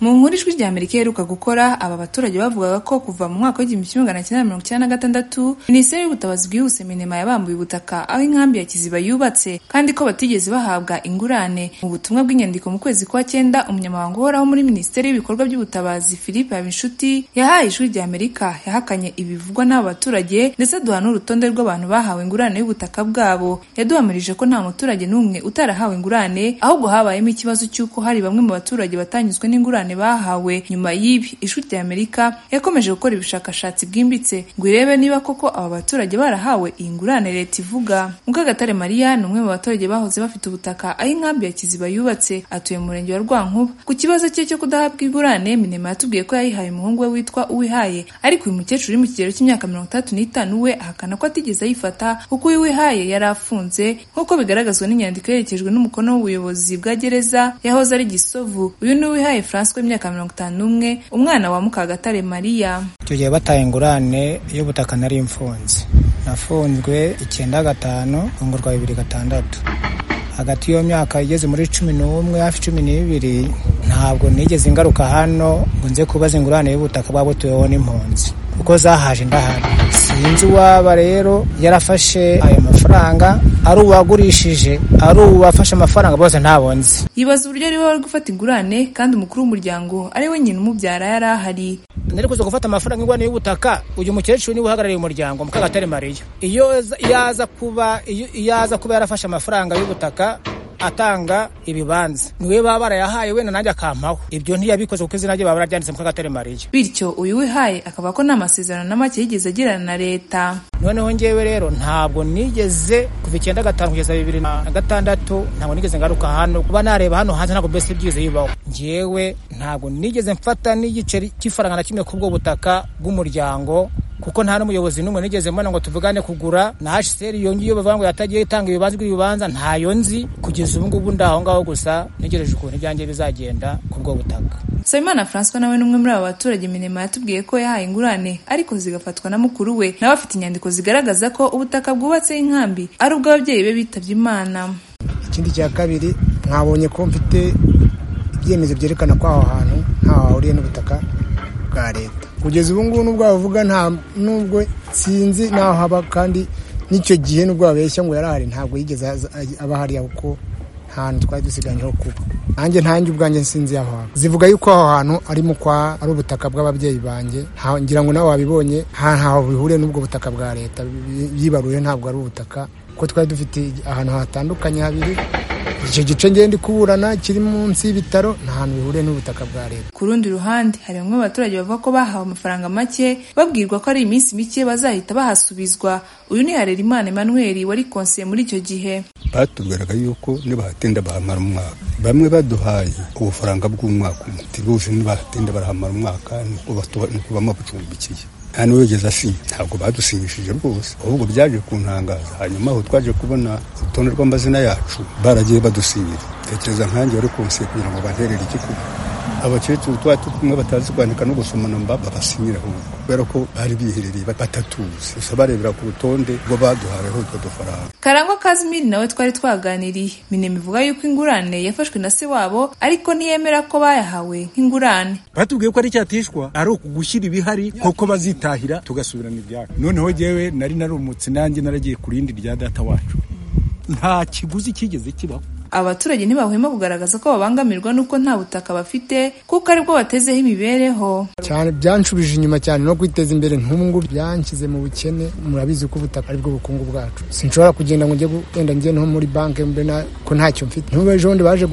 Mu nkuru Ijwi ry'Amerika iheruka gukora aba baturage bavugaga ko kuva mu mwaka w'igihumbi kimwe magana cyenda mirongo icyenda na gatandatu Minisiteri y'Ubutabazi bwihuse Minema yabambuye ubutaka aho inkambi ya Kiziba yubatse kandi ko batigeze bahabwa ingurane. Mu butumwa bw'inyandiko mu kwezi kwa cyenda umunyamabanga uhoraho muri Minisiteri y'Ibikorwa by'Ubutabazi Philippe Habinshuti yahaye Ijwi ry'Amerika yahakanye ibivugwa n'aba baturage ndetse duha n'urutonde rw'abantu bahawe ingurane y'ubutaka bwabo. Yaduhamirije ko nta muturage n'umwe utarahawe ingurane ahubwo habayemo ikibazo cy'uko hari bamwe mu baturage batanyuzwe n'ingurane bahawe nyuma y'ibi ijwi ry'amerika yakomeje gukora ubushakashatsi bwimbitse ngo irebe niba koko aba baturage barahawe iyi ngurane leta ivuga mukagatare mariya ni umwe mu baturage bahoze bafite ubutaka aho inkambi ya kiziba yubatse atuye mu murenge wa rwankuba ku kibazo cye cyo kudahabwa ingurane minema yatubwiye ko yayihaye umuhungu we witwa uwihaye ariko uyu mukecuru uri mu kigero cy'imyaka mirongo itandatu n'itanu we ahakana ko atigeze ayifata kuko uyu wihaye yari afunze nk'uko bigaragazwa n'inyandiko yerekejwe n'umukono w'ubuyobozi bwa gereza yahoze ari gisovu uyu ni uwihaye francois w'imyaka mirongo itanu n'umwe umwana wa mukagatare mariya tugiye bataye ingurane y'ubutaka nari mfunze nafunzwe icyenda gatanu fungurwa bibiri gatandatu hagati y'iyo myaka igeze muri cumi n'umwe hafi cumi n'ibiri ntabwo nigeze ingaruka hano ngo nze kubaza ingurane y'ubutaka bwaba butuweho n'impunzi kuko zahaje ndahari sinzi uwaba rero yarafashe ayo mafaranga ari uwagurishije ari uwafashe amafaranga bose ntabonze yibaza uburyo ariwe wari gufata ingurane kandi umukuru w'umuryango ari we nyina umubyara yari ahari nari kuza gufata amafaranga ingurane y'ubutaka uyu mukecuru niwe uhagarariye umuryango mukagatare mariya iyo yaza kuba iyo aza kuba yarafashe amafaranga y'ubutaka atanga ibibanza niwe baba barayahaye wenda nanjye akampaho ibyo ntiyabikoze kuko izina rye baba bararyanditse mu kagatare mariya bityo uyu wihaye akaba ko nta masezerano na make yigeze agirana na leta noneho ngewe rero ntabwo nigeze kuva icyenda gatanu kugeza bibiri na gatandatu ntabwo nigeze ngaruka hano kuba nareba hano hanze ntabwo mbese byize bibaho ngewe ntabwo nigeze mfata n'igiceri cy'ifaranga na kimwe kubwo butaka bw'umuryango kuko nta n'umuyobozi n'umwe nigeze mbona ngo tuvugane kugura na hsr yongiye bavuga ngo yatagiye itanga ibibanza by'ibibanza ntayo nzi kugeza ubu ngubu ndi aho ngaho gusa ntegereje ukuntu ibyanjye bizagenda ku bwo butaka Nsabimana Francois nawe ni umwe muri aba baturage Minema yatubwiye ko yahaye ingurane ariko zigafatwa na mukuru we nawe afite inyandiko zigaragaza ko ubutaka bwubatseho inkambi ari ubw'ababyeyi be bitabye Imana ikindi cya kabiri mwabonye ko mfite ibyemezo byerekana ko aho hantu ntaho hahuriye n'ubutaka bwa leta kugeza ubu ngubu n'ubwo bavuga nta n'ubwo sinzi naho haba kandi n'icyo gihe n'ubwo babeshya ngo yarahari ntabwo yigeze aba hariya kuko hantu twari dusigaye ho kuba nanjye ntange ubwanjye sinzi aho hantu zivuga yuko aho hantu ari mu kwa ari ubutaka bw'ababyeyi banjye ngira ngo nawe wabibonye ntaho bihuriye n'ubwo butaka bwa leta yibaruye ntabwo ari ubutaka kuko twari dufite ahantu hatandukanye habiri icyo gice ngenda kuburana kiri munsi y'ibitaro nta hantu bihuriye n'ubutaka bwa leta ku rundi ruhande hari bamwe mu baturage bavuga ko bahawe amafaranga make babwirwa ko ari iminsi mike bazahita bahasubizwa uyu ni harerimana emmanuel wari konsiye muri icyo gihe batubwiraga yuko nibahatinda bahamara umwaka bamwe baduhaye ubufaranga bw'umwaka umwe tibuje nibahatinda barahamara umwaka nukubamo bucumbikiye nta n'uwigeze asinya ntabwo badusinyishije rwose ahubwo byaje kuntangaza hanyuma aho twaje kubona urutonde rw'amazina yacu baragiye badusinyira tekereza nkanjye wari konsiye kugira ngo banterere igikuba abakecuru tuba tumwe batazi kwandika no gusoma namba babasinyira ahubwo kubera ko bari biherereye batatuzi gusa barebera ku rutonde rwo baduhaweho utwo dufaranga karangwa kazimiri nawe twari twaganiriye minema ivuga yuko ingurane yafashwe na se wabo ariko ntiyemera ko bayahawe nk'ingurane batubwiye ko ari icyatishwa ari ukugushyira ibihari kuko bazitahira tugasubirana ibyacu noneho jyewe nari narumutse nanjye naragiye ku rindi rya data wacu nta kiguzi cyigeze kibaho abaturage ntibahwema kugaragaza ko babangamirwa n'uko nta butaka bafite kuko aribwo batezeho imibereho cyane byanshubije inyuma cyane no kwiteza imbere nk'ubu byanshyize mu bukene murabizi ko ubutaka aribwo bukungu bwacu sinshobora kugenda ngo njye genda njye no muri banki ko ntacyo mfite n'ubu ejo bundi baje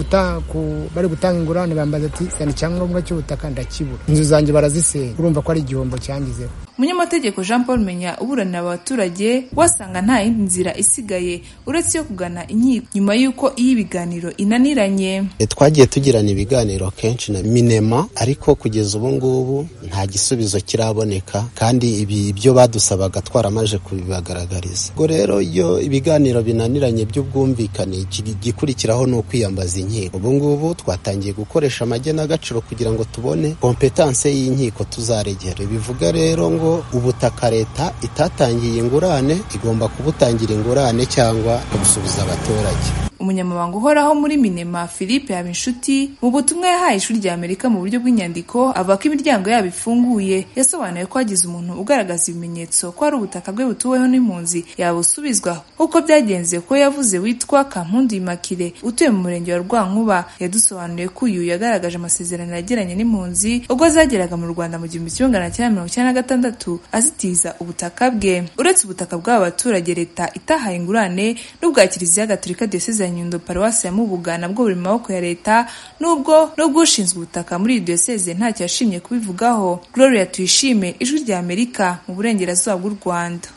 bari gutanga ingurane bambaza ati sani icyangombwa cy'ubutaka ndakibura inzu zanjye barazisenya urumva ko ari igihombo cyangizeho umunyamategeko jean paul menya uburanira abaturage wasanga nta yindi nzira isigaye uretse iyo kugana inkiko nyuma y'uko iyo ibiganiro inaniranye twagiye tugirana ibiganiro kenshi na minema ariko kugeza ubu ngubu nta gisubizo kiraboneka kandi ibi ibyo badusabaga twaramaje kubibagaragariza ubwo rero iyo ibiganiro binaniranye by'ubwumvikane igikurikiraho ni ukwiyambaza inkiko ubu ngubu twatangiye gukoresha amagenagaciro kugira ngo tubone kompetanse y'inkiko tuzaregera bivuga rero ngo ubutaka leta itatangiye ingurane igomba kubutangira ingurane cyangwa kubusubiza abaturage umunyamabanga uhoraho muri minema philippe habinshuti mu butumwa yahaye ishuri rya amerika mu buryo bw'inyandiko avuga ko imiryango yabo ifunguye yasobanuye ko hagize umuntu ugaragaza ibimenyetso ko ari ubutaka bwe butuweho n'impunzi yabusubizwa nk'uko byagenze ko yavuze witwa kampundu imakire utuye mu murenge wa rwankuba yadusobanuriye ko uyu yagaragaje amasezerano yagiranye n'impunzi ubwo zageraga mu rwanda mu gihumbi kimwe magana cyenda mirongo icyenda na gatandatu azitiza ubutaka bwe uretse ubutaka bw'aba baturage leta itahaye ingurane n'ubwa kiliziya gatolika diyoseze ya nyundo paruwasi ya mubuga nabwo buri mu maboko ya leta n'ubwo n'ubw'ushinzwe ubutaka muri iyi diyoseze ntacyo yashimye kubivugaho gloria tuyishime ijwi rya amerika mu burengerazuba bw'u rwanda